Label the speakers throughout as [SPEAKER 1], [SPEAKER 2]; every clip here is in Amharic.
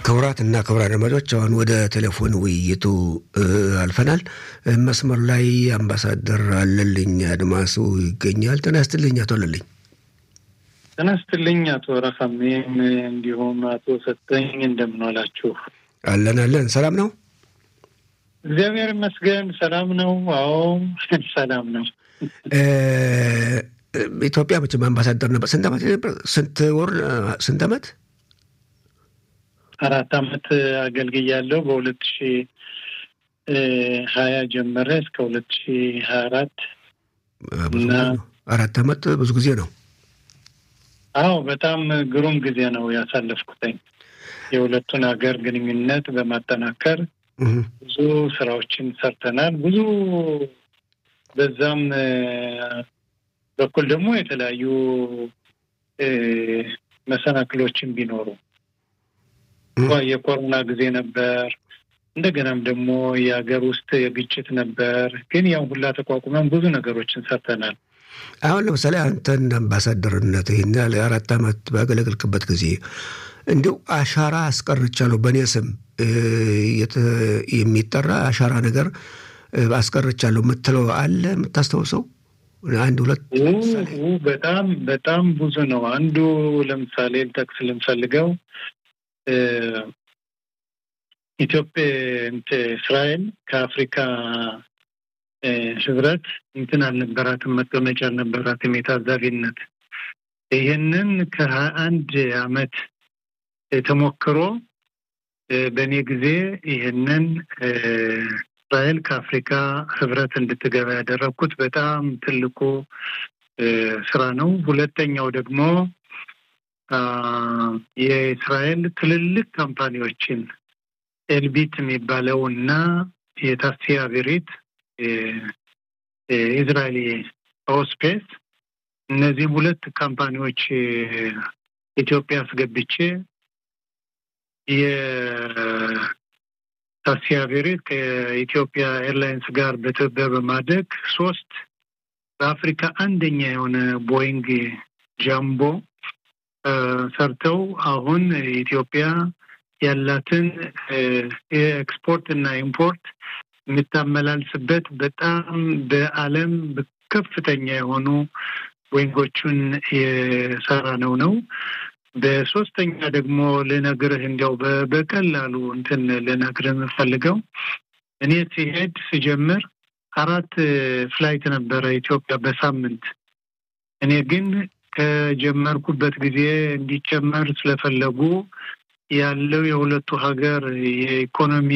[SPEAKER 1] ክቡራት እና ክቡራን አድማጮች አሁን ወደ ቴሌፎን ውይይቱ አልፈናል። መስመር ላይ አምባሳደር አለልኝ አድማሱ ይገኛል። ጤና ይስጥልኝ አቶ አለልኝ።
[SPEAKER 2] ጤና ይስጥልኝ አቶ ረካሜም እንዲሁም አቶ ሰጠኝ እንደምን ዋላችሁ?
[SPEAKER 1] አለን አለን። ሰላም ነው?
[SPEAKER 2] እግዚአብሔር ይመስገን ሰላም ነው። አዎ ሰላም ነው።
[SPEAKER 1] ኢትዮጵያ መቼም አምባሳደር ነበር። ስንት ዓመት ስንት ወር ስንት ዓመት?
[SPEAKER 2] አራት ዓመት አገልግያለሁ። በሁለት ሺ ሀያ ጀመረ እስከ ሁለት ሺ ሀያ አራት
[SPEAKER 1] እና አራት ዓመት ብዙ ጊዜ ነው።
[SPEAKER 2] አዎ በጣም ግሩም ጊዜ ነው ያሳለፍኩትኝ። የሁለቱን ሀገር ግንኙነት በማጠናከር ብዙ ስራዎችን ሰርተናል። ብዙ በዛም በኩል ደግሞ የተለያዩ መሰናክሎችን ቢኖሩ የኮሮና ጊዜ ነበር። እንደገናም ደግሞ የሀገር ውስጥ የግጭት ነበር። ግን ያው ሁላ ተቋቁመን ብዙ ነገሮችን ሰርተናል።
[SPEAKER 1] አሁን ለምሳሌ አንተን አምባሳደርነት ይህን ያህል አራት ዓመት ባገለገልክበት ጊዜ እንዲሁ አሻራ አስቀርቻለሁ በእኔ ስም የሚጠራ አሻራ ነገር አስቀርቻለሁ የምትለው አለ የምታስታውሰው? አንድ ሁለት
[SPEAKER 2] በጣም በጣም ብዙ ነው። አንዱ ለምሳሌ ልጠቅስ ልንፈልገው ኢትዮጵያ እስራኤል ከአፍሪካ ህብረት እንትን አልነበራትም፣ መቀመጫ አልነበራትም የታዛቢነት። ይህንን ከሀያ አንድ አመት ተሞክሮ በእኔ ጊዜ ይህንን እስራኤል ከአፍሪካ ህብረት እንድትገባ ያደረግኩት በጣም ትልቁ ስራ ነው። ሁለተኛው ደግሞ የእስራኤል ትልልቅ ካምፓኒዎችን ኤልቢት የሚባለው እና የታሲያ ቢሪት የእስራኤል ኦስፔስ እነዚህም ሁለት ካምፓኒዎች ኢትዮጵያ አስገብቼ የታሲያ ቢሪት ከኢትዮጵያ ኤርላይንስ ጋር በትብብር በማድረግ ሶስት በአፍሪካ አንደኛ የሆነ ቦይንግ ጃምቦ ሰርተው አሁን ኢትዮጵያ ያላትን የኤክስፖርት እና ኢምፖርት የምታመላልስበት በጣም በዓለም ከፍተኛ የሆኑ ወይንጎቹን የሰራ ነው ነው። በሶስተኛ ደግሞ ልነግርህ እንዲያው በቀላሉ እንትን ልነግርህ የምፈልገው እኔ ሲሄድ ሲጀምር አራት ፍላይት ነበረ ኢትዮጵያ በሳምንት እኔ ግን ከጀመርኩበት ጊዜ እንዲጨመር ስለፈለጉ ያለው የሁለቱ ሀገር የኢኮኖሚ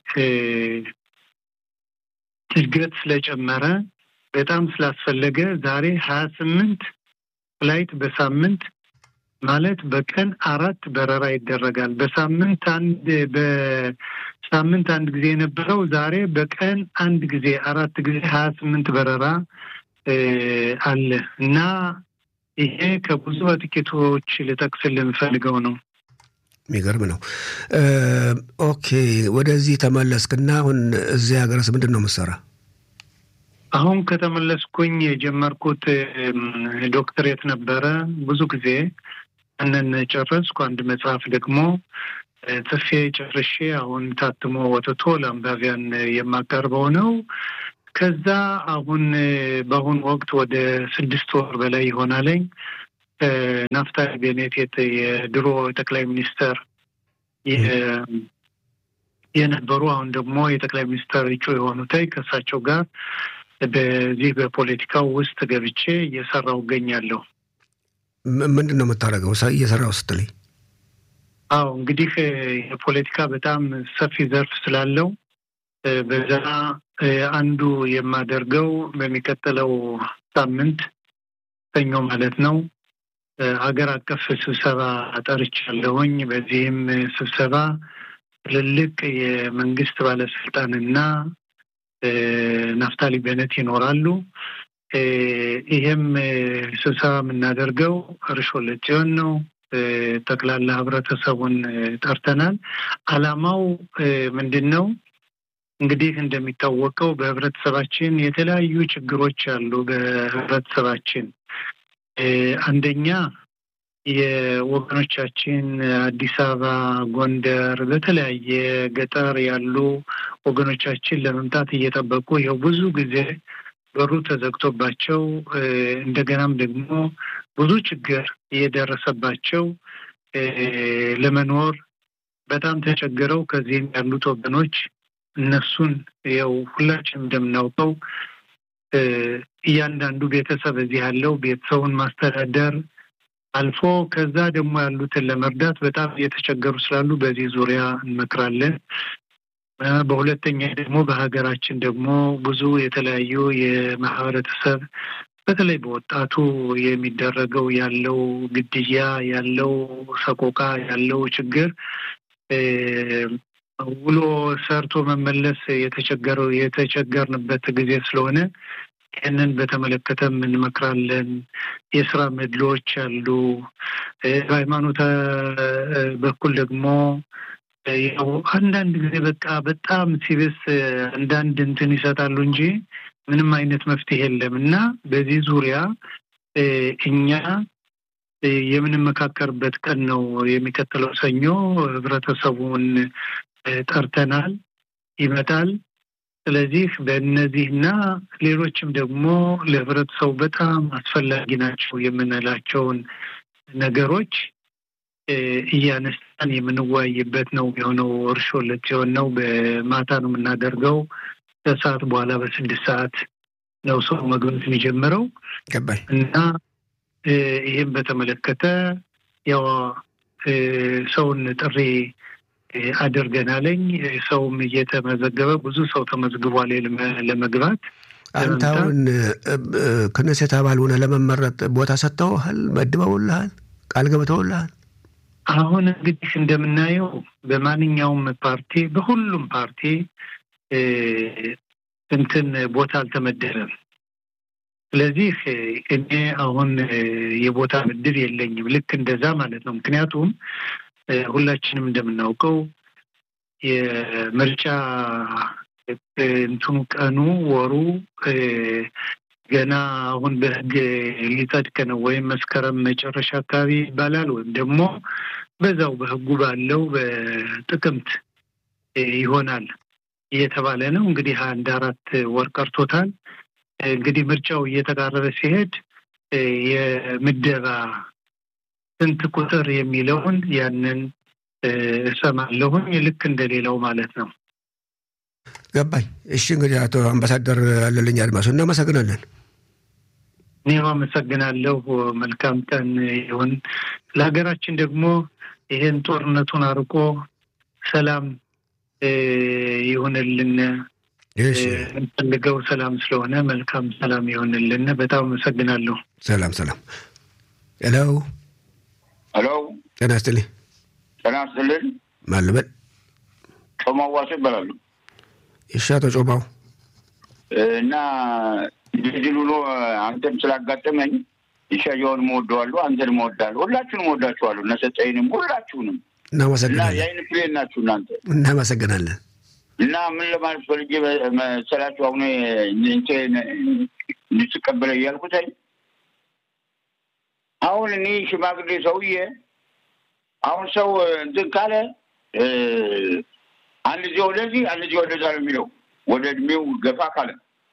[SPEAKER 2] እድገት ስለጨመረ በጣም ስላስፈለገ ዛሬ ሀያ ስምንት ፍላይት በሳምንት ማለት በቀን አራት በረራ ይደረጋል። በሳምንት አንድ በሳምንት አንድ ጊዜ የነበረው ዛሬ በቀን አንድ ጊዜ አራት ጊዜ ሀያ ስምንት በረራ አለ እና ይሄ ከብዙ በጥቂቶች ልጠቅስል የምፈልገው ነው።
[SPEAKER 1] የሚገርም ነው። ኦኬ ወደዚህ ተመለስክና አሁን እዚህ ሀገርስ ምንድን ነው የምትሰራ?
[SPEAKER 2] አሁን ከተመለስኩኝ የጀመርኩት ዶክትሬት ነበረ። ብዙ ጊዜ እንን ጨረስኩ። አንድ መጽሐፍ ደግሞ ጽፌ ጨርሼ አሁን ታትሞ ወጥቶ ለአንባቢያን የማቀርበው ነው። ከዛ አሁን በአሁኑ ወቅት ወደ ስድስት ወር በላይ ይሆናለኝ ናፍታሊ ቤኔት የድሮ ጠቅላይ ሚኒስተር የነበሩ አሁን ደግሞ የጠቅላይ ሚኒስተር እጩ የሆኑታይ ከእሳቸው ጋር በዚህ በፖለቲካው ውስጥ ገብቼ እየሰራው እገኛለሁ።
[SPEAKER 1] ምንድን ነው የምታደርገው እየሰራው ስትለኝ?
[SPEAKER 2] አዎ እንግዲህ የፖለቲካ በጣም ሰፊ ዘርፍ ስላለው በዛ አንዱ የማደርገው በሚቀጥለው ሳምንት ሰኞ ማለት ነው ሀገር አቀፍ ስብሰባ ጠርቻለሁኝ። በዚህም ስብሰባ ትልልቅ የመንግስት ባለስልጣንና ናፍታሊ ቤነት ይኖራሉ። ይህም ስብሰባ የምናደርገው እርሾ ለጽዮን ነው። ጠቅላላ ህብረተሰቡን ጠርተናል። አላማው ምንድን ነው? እንግዲህ እንደሚታወቀው በህብረተሰባችን የተለያዩ ችግሮች አሉ። በህብረተሰባችን አንደኛ የወገኖቻችን አዲስ አበባ፣ ጎንደር፣ በተለያየ ገጠር ያሉ ወገኖቻችን ለመምጣት እየጠበቁ ይኸው ብዙ ጊዜ በሩ ተዘግቶባቸው እንደገናም ደግሞ ብዙ ችግር እየደረሰባቸው ለመኖር በጣም ተቸግረው ከዚህም ያሉት ወገኖች እነሱን ያው ሁላችንም እንደምናውቀው እያንዳንዱ ቤተሰብ እዚህ ያለው ቤተሰቡን ማስተዳደር አልፎ ከዛ ደግሞ ያሉትን ለመርዳት በጣም እየተቸገሩ ስላሉ በዚህ ዙሪያ እንመክራለን። በሁለተኛ ደግሞ በሀገራችን ደግሞ ብዙ የተለያዩ የማህበረተሰብ በተለይ በወጣቱ የሚደረገው ያለው ግድያ፣ ያለው ሰቆቃ፣ ያለው ችግር ውሎ ሰርቶ መመለስ የተቸገረው የተቸገርንበት ጊዜ ስለሆነ ይህንን በተመለከተም እንመክራለን። የስራ መድሎች አሉ። በሃይማኖት በኩል ደግሞ ያው አንዳንድ ጊዜ በቃ በጣም ሲብስ አንዳንድ እንትን ይሰጣሉ እንጂ ምንም አይነት መፍትሄ የለም እና በዚህ ዙሪያ እኛ የምንመካከርበት ቀን ነው የሚቀጥለው ሰኞ። ህብረተሰቡን ጠርተናል፣ ይመጣል። ስለዚህ በእነዚህና ሌሎችም ደግሞ ለህብረተሰቡ በጣም አስፈላጊ ናቸው የምንላቸውን ነገሮች እያነሳን የምንወያይበት ነው የሆነው። እርሾ ለት ሲሆን ነው በማታ ነው የምናደርገው። ከሰዓት በኋላ በስድስት ሰዓት ነው ሰው መግባት የሚጀምረው
[SPEAKER 1] ገባኝ
[SPEAKER 2] እና ይህም በተመለከተ ያው ሰውን ጥሪ አድርገናለኝ። ሰውም እየተመዘገበ ብዙ ሰው ተመዝግቧል ለመግባት።
[SPEAKER 1] አንተ አሁን ክነሴት አባል ሆነ ለመመረጥ ቦታ ሰጥተውሃል? መድበውልሃል? ቃል ገብተውልሃል?
[SPEAKER 2] አሁን እንግዲህ እንደምናየው በማንኛውም ፓርቲ በሁሉም ፓርቲ እንትን ቦታ አልተመደበም። ስለዚህ እኔ አሁን የቦታ ምድብ የለኝም። ልክ እንደዛ ማለት ነው። ምክንያቱም ሁላችንም እንደምናውቀው የምርጫ እንትኑ ቀኑ ወሩ ገና አሁን በሕግ ሊጸድቅ ነው ወይም መስከረም መጨረሻ አካባቢ ይባላል ወይም ደግሞ በዛው በሕጉ ባለው በጥቅምት ይሆናል እየተባለ ነው። እንግዲህ አንድ አራት ወር ቀርቶታል። እንግዲህ ምርጫው እየተቃረበ ሲሄድ የምደባ ስንት ቁጥር የሚለውን ያንን እሰማለሁኝ ልክ እንደሌላው ማለት ነው።
[SPEAKER 1] ገባኝ። እሺ እንግዲህ አቶ አምባሳደር አለልኝ አድማሱ እናመሰግናለን።
[SPEAKER 2] እኔም አመሰግናለሁ። መልካም ቀን ይሁን። ለሀገራችን ደግሞ ይህን ጦርነቱን አርቆ ሰላም ይሁንልን። የምንፈልገው ሰላም ስለሆነ መልካም ሰላም ይሆንልን። በጣም አመሰግናለሁ።
[SPEAKER 1] ሰላም ሰላም። ሄሎ
[SPEAKER 3] ሄሎ፣
[SPEAKER 1] ጤና ይስጥልኝ።
[SPEAKER 3] ጤና ይስጥልን።
[SPEAKER 1] ማን ልበል?
[SPEAKER 3] ጮማው ዋሴ ይባላሉ።
[SPEAKER 1] እሺ አቶ ጮማው
[SPEAKER 3] እና እንደዚህ ብሎ አንተም ስላጋጠመኝ ይሻየውን እወደዋለሁ፣ አንተንም እወዳለሁ፣ ሁላችሁንም እወዳችኋለሁ። እነ ሰጠይንም ሁላችሁንም እና
[SPEAKER 1] እናመሰግናለን።
[SPEAKER 3] የአይን ፕሌን ናችሁ እናንተ
[SPEAKER 1] እናመሰግናለን።
[SPEAKER 3] እና ምን ለማለት ፈልጌ መሰላችሁ አሁን እንትን እንድትቀበለ እያልኩትኝ አሁን እኔ ሽማግሌ ሰውዬ አሁን ሰው እንትን ካለ አንድ ጊዜ ወደዚህ አንድ ጊዜ ወደዛ ነው የሚለው ወደ እድሜው ገፋ ካለ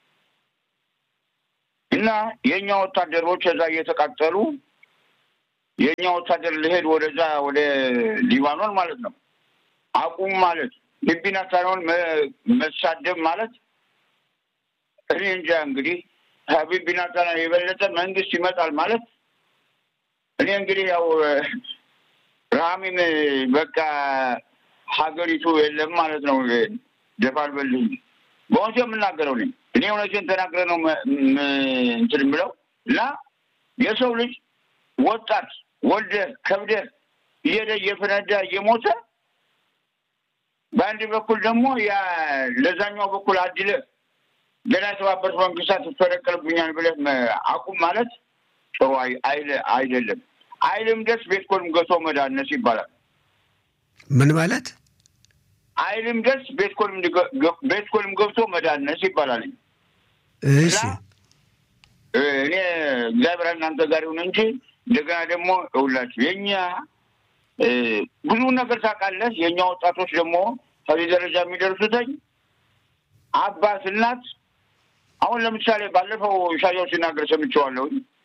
[SPEAKER 3] እና የእኛ ወታደሮች እዛ እየተቃጠሉ የእኛ ወታደር ልሄድ ወደዛ ወደ ሊባኖን ማለት ነው አቁም ማለት ቢቢና ሳይሆን መሳደብ ማለት እኔ እንጃ እንግዲህ ከቢቢና ሳይሆን የበለጠ መንግስት ይመጣል ማለት እኔ እንግዲህ ያው ረሃሚም በቃ ሀገሪቱ የለም ማለት ነው። ደፋል በልኝ በእውነቱ የምናገረው ነኝ እኔ እውነቴን ተናግረ ነው እንትን የምለው እና የሰው ልጅ ወጣት ወልደ ከብደ እየሄደ እየፈነዳ እየሞተ በአንድ በኩል ደግሞ ያ ለዛኛው በኩል አድለ ገና የተባበሩት መንግስታት ትፈረቀልብኛል ብለህ አቁም ማለት ጥሩ አይደለም። አይልም ደስ ቤት ኮልም ገቶ መዳነስ ይባላል።
[SPEAKER 1] ምን ማለት
[SPEAKER 3] አይልም ደስ ቤት ኮልም ቤት ኮልም ገብቶ መዳነስ ይባላል።
[SPEAKER 1] እሺ
[SPEAKER 3] እኔ እግዚአብሔር እናንተ ጋር ይሁን እንጂ እንደገና ደግሞ እውላችሁ የእኛ ብዙ ነገር ታውቃለህ። የእኛ ወጣቶች ደግሞ ከዚህ ደረጃ የሚደርሱትኝ አባት እናት አሁን ለምሳሌ ባለፈው ኢሳያው ሲናገር ሰምቼዋለሁ።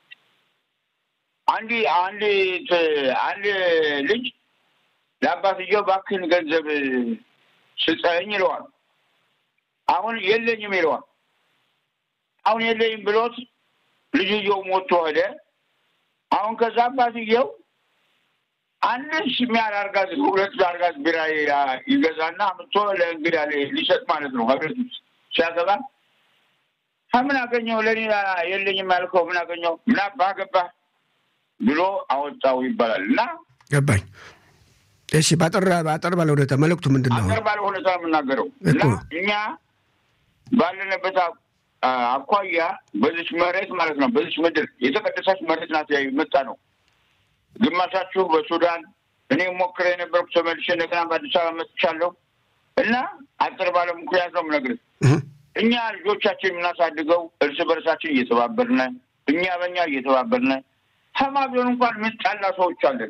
[SPEAKER 3] አንድ አንድ አንድ ልጅ ለአባትየው እባክህን ገንዘብ ስጠኝ ይለዋል። አሁን የለኝም ይለዋል። አሁን የለኝም ብሎት ልጅየው ሞቶ ሄደ። አሁን ከዛ አባትየው አንድ የሚያህል አርጋዝ ሁለት አርጋዝ ቢራ ይገዛና አምጥቶ ለእንግዳ ሊሰጥ ማለት ነው። ከቤት ውስጥ ሲያገባ ምን አገኘው ለእኔ የለኝም ያልከው ምን አገኘው ምን አባህ ገባህ ብሎ አወጣው ይባላል እና
[SPEAKER 1] ገባኝ። እሺ፣ ባጠር ባጠር ባለ ሁኔታ መልእክቱ ምንድን ነው?
[SPEAKER 3] አጠር ባለ ሁኔታ የምናገረው እና እኛ ባለንበት አኳያ በዚች መሬት ማለት ነው በዚች ምድር የተቀደሰች መሬት ናት መጣ ነው። ግማሻችሁ በሱዳን እኔ ሞክሬ የነበርኩ ተመልሼ እንደገና በአዲስ አበባ መጥቻለሁ እና አጭር ባለ ምክንያት ነው የምነግርህ። እኛ ልጆቻችን የምናሳድገው እርስ በርሳችን እየተባበርነ እኛ በእኛ እየተባበርነ ከማዶን እንኳን ምንጣላ ሰዎች አለን።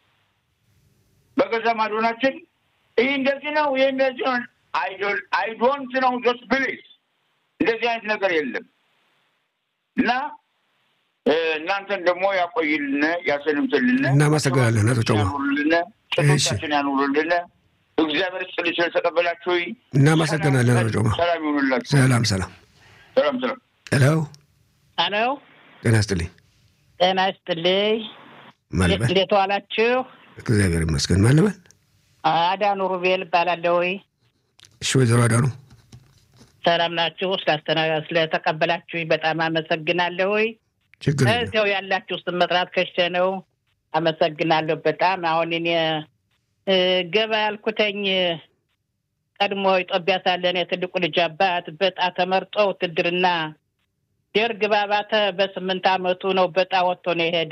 [SPEAKER 3] በገዛ ማዶናችን ይህ እንደዚህ ነው ይህ እንደዚህ ነው አይዶንት ነው ጆት ፕሊዝ እንደዚህ አይነት ነገር የለም እና እናንተን ደግሞ ያቆይልን ያሰንምትልን።
[SPEAKER 1] እናመሰግናለን አቶ ጮማ
[SPEAKER 3] ጭቶቻችን ያኑሩልን። እግዚአብሔር ስጥልኝ ስለተቀበላችሁ
[SPEAKER 1] እናመሰግናለን አቶ ጮማ።
[SPEAKER 3] ሰላም ይሁንላችሁ።
[SPEAKER 1] ሰላም ሰላም
[SPEAKER 3] ሰላም ሰላም።
[SPEAKER 1] ሄሎ
[SPEAKER 4] ሄሎ፣
[SPEAKER 1] ጤና ይስጥልኝ።
[SPEAKER 4] ጤና ይስጥልኝ።
[SPEAKER 1] ማልበል
[SPEAKER 4] እንዴት ዋላችሁ?
[SPEAKER 1] እግዚአብሔር ይመስገን። ማልበል
[SPEAKER 4] አዳኑ ሩቤል እባላለሁ።
[SPEAKER 1] እሺ፣ ወይዘሮ አዳኑ
[SPEAKER 4] ሰላም ናችሁ? ስላስተናጋ ስለተቀበላችሁ በጣም አመሰግናለሁ።
[SPEAKER 1] ችግር የለም።
[SPEAKER 4] እዚያው ያላችሁ ስም መጥራት ከሸ ነው። አመሰግናለሁ በጣም አሁን እኔ ገባ ያልኩተኝ ቀድሞ ኢትዮጵያ ሳለን የትልቁ ልጅ አባት በጣ ተመርጦ ውትድርና ደርግ ባባተ በስምንት አመቱ ነው በጣ ወጥቶ ነው የሄደ።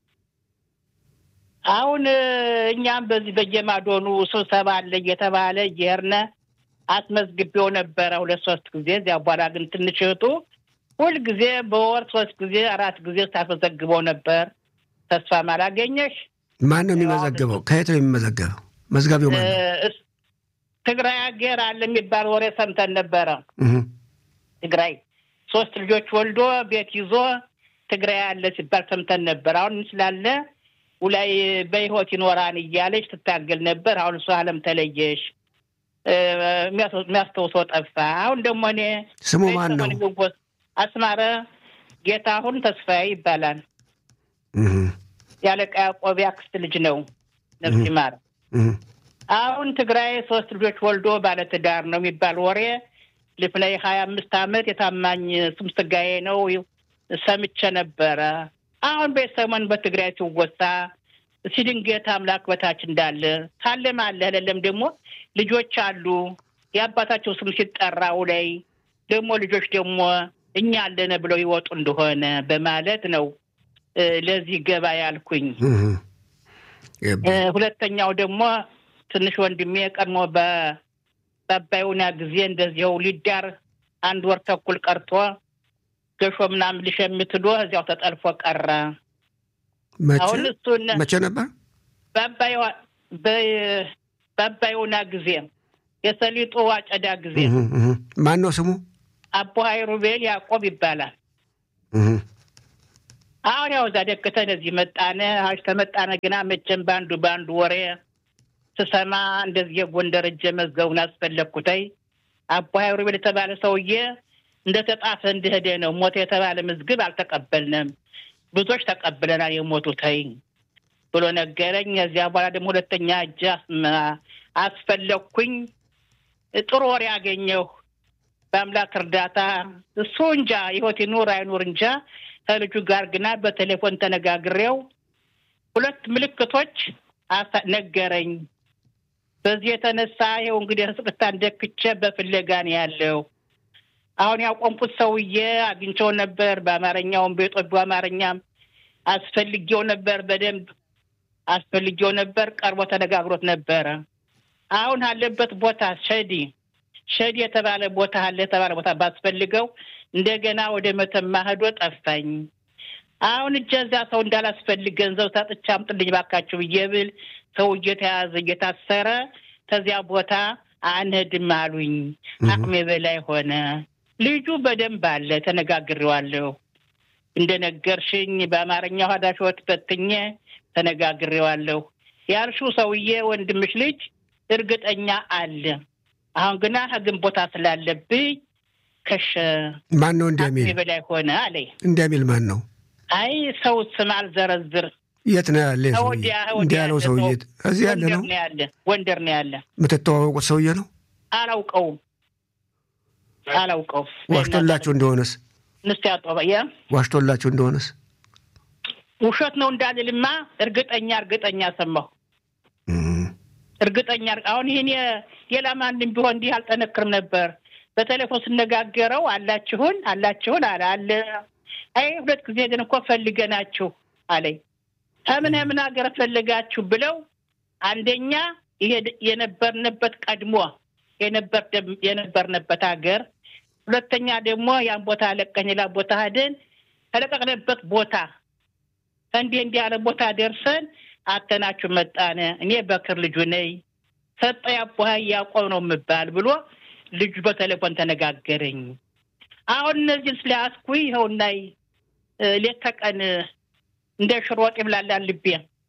[SPEAKER 4] አሁን እኛም በዚህ በየማዶኑ ስብሰባ አለ እየተባለ እየሄድን አስመዝግቤው ነበረ ሁለት ሶስት ጊዜ። እዚያ በኋላ ግን ትንሽ እህቱ ሁልጊዜ በወር ሶስት ጊዜ አራት ጊዜ ስታስመዘግበው ነበር። ተስፋም አላገኘሽ።
[SPEAKER 1] ማን ነው የሚመዘግበው? ከየት ነው የሚመዘገበው? መዝጋቢው ማን ነው?
[SPEAKER 4] ትግራይ ሀገር አለ የሚባል ወሬ ሰምተን ነበረ።
[SPEAKER 1] እህ
[SPEAKER 4] ትግራይ ሶስት ልጆች ወልዶ ቤት ይዞ ትግራይ አለ ሲባል ሰምተን ነበር። አሁን ስላለ ውላይ በህይወት ይኖራን እያለች ትታገል ነበር። አሁን እሱ አለም ተለየሽ፣ የሚያስታውሰው ጠፋ። አሁን ደግሞ እኔ
[SPEAKER 1] ስሙ ማን ነው?
[SPEAKER 4] ግንቦት አስማረ ጌታሁን ተስፋዬ ይባላል።
[SPEAKER 1] እህ
[SPEAKER 4] ያለቃ ያዕቆብ አክስት ልጅ ነው። ነፍስ ይማር።
[SPEAKER 1] እህ
[SPEAKER 4] አሁን ትግራይ ሶስት ልጆች ወልዶ ባለትዳር ነው የሚባል ወሬ ልፍላይ ሀያ አምስት አመት የታማኝ ስም ስጋዬ ነው ሰምቼ ነበረ። አሁን በሰሞን በትግራይ ሲወሳ ሲድንገት አምላክ በታች እንዳለ ካለም አለ ለለም ደግሞ ልጆች አሉ የአባታቸው ስም ሲጠራው ላይ ደግሞ ልጆች ደግሞ እኛ አለነ ብለው ይወጡ እንደሆነ በማለት ነው ለዚህ ገባ ያልኩኝ።
[SPEAKER 1] እህ
[SPEAKER 4] ሁለተኛው ደግሞ ትንሽ ወንድሜ ቀድሞ በአባዩና ጊዜ እንደዚያው ሊዳር አንድ ወር ተኩል ቀርቶ ገሾ ምናምን ሊሸምት ዶ እዚያው ተጠልፎ ቀረ።
[SPEAKER 1] መቼ
[SPEAKER 4] አሁን እሱን
[SPEAKER 1] መቼ ነበር?
[SPEAKER 4] በአባዩና ጊዜ የሰሊጡ አጨዳ ጊዜ
[SPEAKER 1] እህ እህ ማን ነው ስሙ?
[SPEAKER 4] አቦ ሀይሩቤል ያዕቆብ ይባላል።
[SPEAKER 1] እህ
[SPEAKER 4] አሁን ያው እዛ ደክተን እዚህ መጣነ። አሽ ተመጣነ ግና መቼም በአንዱ በአንዱ ወሬ ስሰማ እንደዚህ የጎንደር እጀ መዝገቡን አስፈለግኩተይ አቦ ሀይሩቤል የተባለ ሰውዬ እንደተጣፈ እንደሄደ ነው። ሞተ የተባለ መዝግብ አልተቀበልንም፣ ብዙዎች ተቀብለናል የሞቱተይ ብሎ ነገረኝ። እዚያ በኋላ ደግሞ ሁለተኛ እጅ አስፈለግኩኝ። ጥሩ ወሬ አገኘሁ። በአምላክ እርዳታ እሱ እንጃ ህይወት ይኑር አይኑር እንጃ። ከልጁ ጋር ግና በቴሌፎን ተነጋግሬው ሁለት ምልክቶች ነገረኝ። በዚህ የተነሳ ይኸው እንግዲህ ስቅታ እንደክቼ በፍለጋ ነው ያለው። አሁን ያቆምኩት ሰውዬ አግኝቼው ነበር። በአማርኛውም በኢትዮጵያ አማርኛም አስፈልጌው ነበር። በደንብ አስፈልጌው ነበር። ቀርቦ ተነጋግሮት ነበረ። አሁን አለበት ቦታ ሸዲ ሸዲ የተባለ ቦታ አለ የተባለ ቦታ ባስፈልገው እንደገና ወደ መተማ ሄዶ ጠፋኝ። አሁን እጀ እዛ ሰው እንዳላስፈልግ ገንዘብ ሰጥቼ አምጥልኝ ባካችሁ ብዬ ብል ሰው እየተያዘ እየታሰረ ከዚያ ቦታ አንሄድም አሉኝ። አቅሜ በላይ ሆነ። ልጁ በደንብ አለ፣ ተነጋግሬዋለሁ። እንደነገርሽኝ በአማርኛ ኋዳሾት በትኜ ተነጋግሬዋለሁ። ያልሽው ሰውዬ ወንድምሽ ልጅ እርግጠኛ አለ። አሁን ግና ህግን ቦታ ስላለብኝ ከሸ
[SPEAKER 1] ማን ነው እንዲያ
[SPEAKER 4] አቅሜ
[SPEAKER 1] ሚል
[SPEAKER 4] በላይ ሆነ አለኝ።
[SPEAKER 1] እንዲያ ሚል ማን ነው?
[SPEAKER 4] አይ ሰው ስም አልዘረዝር
[SPEAKER 1] የት ነው ያለ ይህ ሰውዬ?
[SPEAKER 4] ወዲያ
[SPEAKER 1] እንዲህ ያለው
[SPEAKER 4] ወዲያ
[SPEAKER 1] ሰውዬ
[SPEAKER 4] ሰው-
[SPEAKER 1] እዚህ ያለ
[SPEAKER 4] ጎንደር
[SPEAKER 1] ነው?
[SPEAKER 4] ነው ያለ ጎንደር ነው ያለ።
[SPEAKER 1] የምትተዋወቁት ሰውዬ ነው?
[SPEAKER 4] አላውቀውም አላውቀውም።
[SPEAKER 1] ዋሽቶላችሁ እንደሆነስ
[SPEAKER 4] ንስ ያጦበየ
[SPEAKER 1] ዋሽቶላችሁ እንደሆነስ
[SPEAKER 4] ውሸት ነው እንዳልልማ እርግጠኛ እርግጠኛ ሰማሁ።
[SPEAKER 1] እም፣
[SPEAKER 4] እርግጠኛ አሁን ይህን የ- ሌላ ማንም ቢሆን እንዲህ አልጠነክርም ነበር። በቴሌፎን ስነጋገረው አላችሁን አላችሁን አለ አለ። አይ ሁለት ጊዜ ግን እኮ ፈልገናችሁ አለኝ። ከምን ምን ሀገር ፈለጋችሁ ብለው አንደኛ ይሄ የነበርንበት ቀድሞ የነበር የነበርንበት ሀገር፣ ሁለተኛ ደግሞ ያን ቦታ ለቀን ሌላ ቦታ ሄደን ከለቀቅንበት ቦታ እንዲህ እንዲህ ያለ ቦታ ደርሰን አተናችሁ መጣነ። እኔ በክር ልጁ ነኝ ሰጠ ያቦሀ ያቆብ ነው የምባል ብሎ ልጁ በቴሌፎን ተነጋገረኝ። አሁን እነዚህን ስለያዝኩ ይኸውና እ፣ ሌት ተቀን እ፣ እንደ ሽሮ ወጥ ይብላላል ልቤ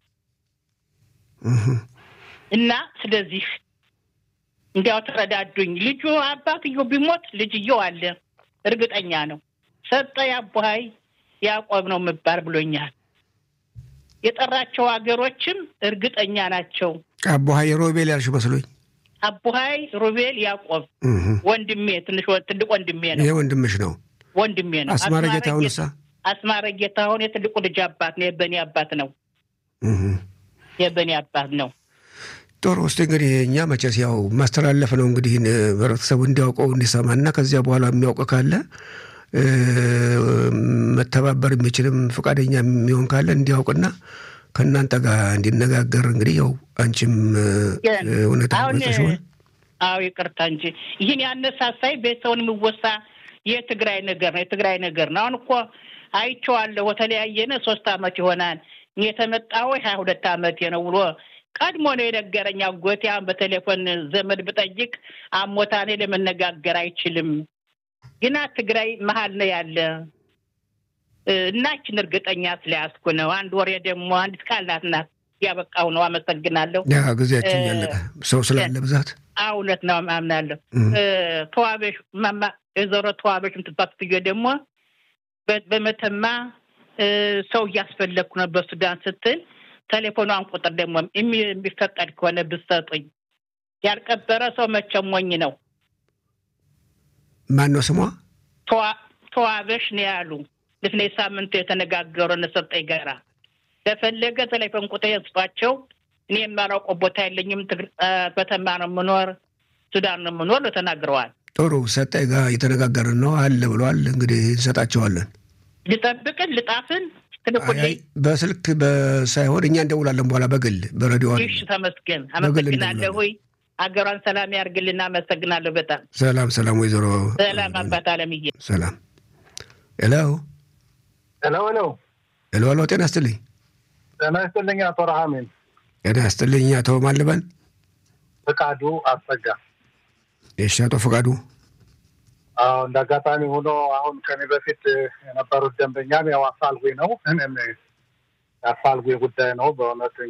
[SPEAKER 1] እም፣
[SPEAKER 4] እና ስለዚህ እንዲያው ተረዳዱኝ። ልጁ አባትየው ቢሞት ልጅየው አለ እርግጠኛ ነው። ሰጠ ያቦሀይ ያዕቆብ ነው የምባል ብሎኛል። የጠራቸው ሀገሮችም እርግጠኛ ናቸው።
[SPEAKER 1] አቦሀይ ሮቤል ያልሽ መስሎኝ።
[SPEAKER 4] አቡሀይ ሩቤል ያዕቆብ
[SPEAKER 1] እም፣
[SPEAKER 4] ወንድሜ ትንሽ ወ- ትልቅ ወንድሜ ነው
[SPEAKER 1] ይሄ ወንድምሽ ነው።
[SPEAKER 4] ወንድሜ ነው።
[SPEAKER 1] አስማረ ጌታሁንሳ?
[SPEAKER 4] አስማረ ጌታሁን የትልቁ ልጅ አባት ነው። የበኔ አባት ነው።
[SPEAKER 1] እም።
[SPEAKER 4] የበኔ አባት ነው።
[SPEAKER 1] ጥሩ ውስጥ እንግዲህ እኛ መቼስ ያው ማስተላለፍ ነው እንግዲህ ይህን ህብረተሰቡ እንዲያውቀው እንዲሰማና ከዚያ በኋላ የሚያውቅ ካለ እ፣ መተባበር የሚችልም ፈቃደኛ የሚሆን ካለ እንዲያውቅና ከእናንተ ጋር እንዲነጋገር እንግዲህ ያው አንቺም እ፣
[SPEAKER 4] ግን
[SPEAKER 1] እውነት
[SPEAKER 4] አሁን
[SPEAKER 1] ገልጸሽዋል።
[SPEAKER 4] አዎ ይቅርታ እንጂ ይህን ያነሳሳይ ቤተሰውን የሚወሳ የትግራይ ነገር ነው። የትግራይ ነገር ነው። አሁን እኮ አይቼዋለሁ። በተለያየነ ሶስት አመት ይሆናል እኔ የተመጣሁ ሀያ ሁለት አመቴ ነው ብሎ ቀድሞ ነው የነገረኝ አጎቴ። አሁን በቴሌፎን ዘመድ ብጠይቅ አሞታኔ ለመነጋገር አይችልም፣ ግና ትግራይ መሀል ነው ያለ እ፣ እናችን እርግጠኛ ስለያዝኩ ነው። አንድ ወሬ ደግሞ አንዲት ቃል ናት ናት ያበቃው ነው። አመሰግናለሁ።
[SPEAKER 1] ያ ጊዜያችን
[SPEAKER 4] እ፣
[SPEAKER 1] ያለቀ ሰው ስላለ ብዛት
[SPEAKER 4] አዎ እውነት ነው፣ አምናለሁ።
[SPEAKER 1] እም፣
[SPEAKER 4] እ፣ ተዋበሽ ማማ የዘሮ ተዋበሽ የምትባት ትዮ ደግሞ በ- በመተማ እ፣ ሰው እያስፈለግኩ ነው በሱዳን ስትል ቴሌፎኗን ቁጥር ደግሞ የሚ- የሚፈቀድ ከሆነ ብትሰጡኝ። ያልቀበረ ሰው መቼም ሞኝ ነው።
[SPEAKER 1] ማን ነው ስሟ?
[SPEAKER 4] ተዋ- ተዋበሽ ነው ያሉ ልፍኔ ሳምንቱ የተነጋገሩ እነሰጠኝ ጋራ ለፈለገ ቴሌፎን ቁጥር የስጧቸው። እኔ የማላውቀው ቦታ የለኝም። ትግር- እ፣ በተማ ነው የምኖር፣ ሱዳን ነው የምኖር ነው ተናግረዋል።
[SPEAKER 1] ጥሩ ሰጠኝ ጋር እየተነጋገርን ነው አለ ብሏል። እንግዲህ እንሰጣቸዋለን።
[SPEAKER 4] ልጠብቅን ልጣፍን
[SPEAKER 1] አይ፣
[SPEAKER 4] ትልቁልኝ።
[SPEAKER 1] አይ፣ በስልክ በ- ሳይሆን እኛ እንደውላለን በኋላ በግል በሬዲዮ አይደለም።
[SPEAKER 4] ይሽ ተመስገን፣
[SPEAKER 1] በግል
[SPEAKER 4] አመሰግናለሁ። ሆይ አገሯን ሰላም ያርግልና አመሰግናለሁ በጣም
[SPEAKER 1] ሰላም ሰላም፣ ወይዘሮ
[SPEAKER 4] ሰላም አባት አለምዬ።
[SPEAKER 1] ሰላም። ሄሎ
[SPEAKER 5] ሄሎ ሄሎ፣
[SPEAKER 1] ሄሎ ሄሎ፣ ጤና ይስጥልኝ።
[SPEAKER 5] ጤና ይስጥልኝ አቶ ረሃሜን
[SPEAKER 1] ጤና ይስጥልኝ። አቶ ማልበን
[SPEAKER 5] ፍቃዱ አስጸጋ።
[SPEAKER 1] የሺ አቶ ፈቃዱ
[SPEAKER 5] አዎ እንደ አጋጣሚ ሆኖ አሁን ከኔ በፊት የነበሩት ደንበኛም ያው አፋልጉኝ ነው። እኔም የአፋልጉኝ ጉዳይ ነው በእውነት